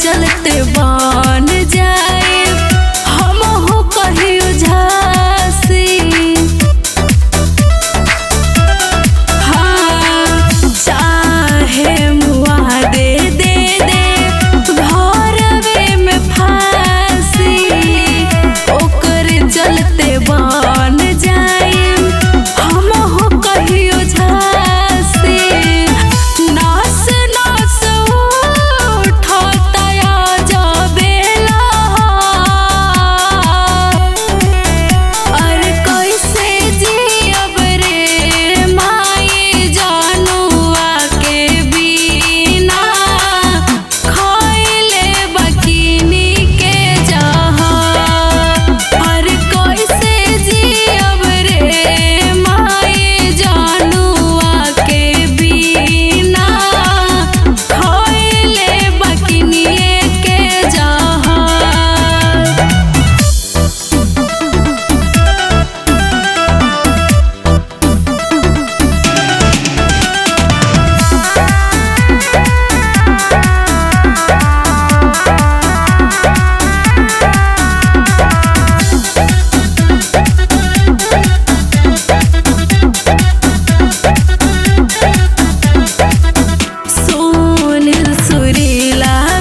चलते बन जाए हम हो कहियो झांसी हाँ चाहे मुआ दे दे दे घरवे में फांसी ओकर चलते बन जाए हम हो कहियो झांसी नास नास उठता जबेला अरे कैसे जियब रे माई जानुआ के बिना खइले बकिनी के जहाँ अरे कैसे जियब रे माई जानुआ के बिना खइले बकिनिए के जहाँ सोनिल सुरीला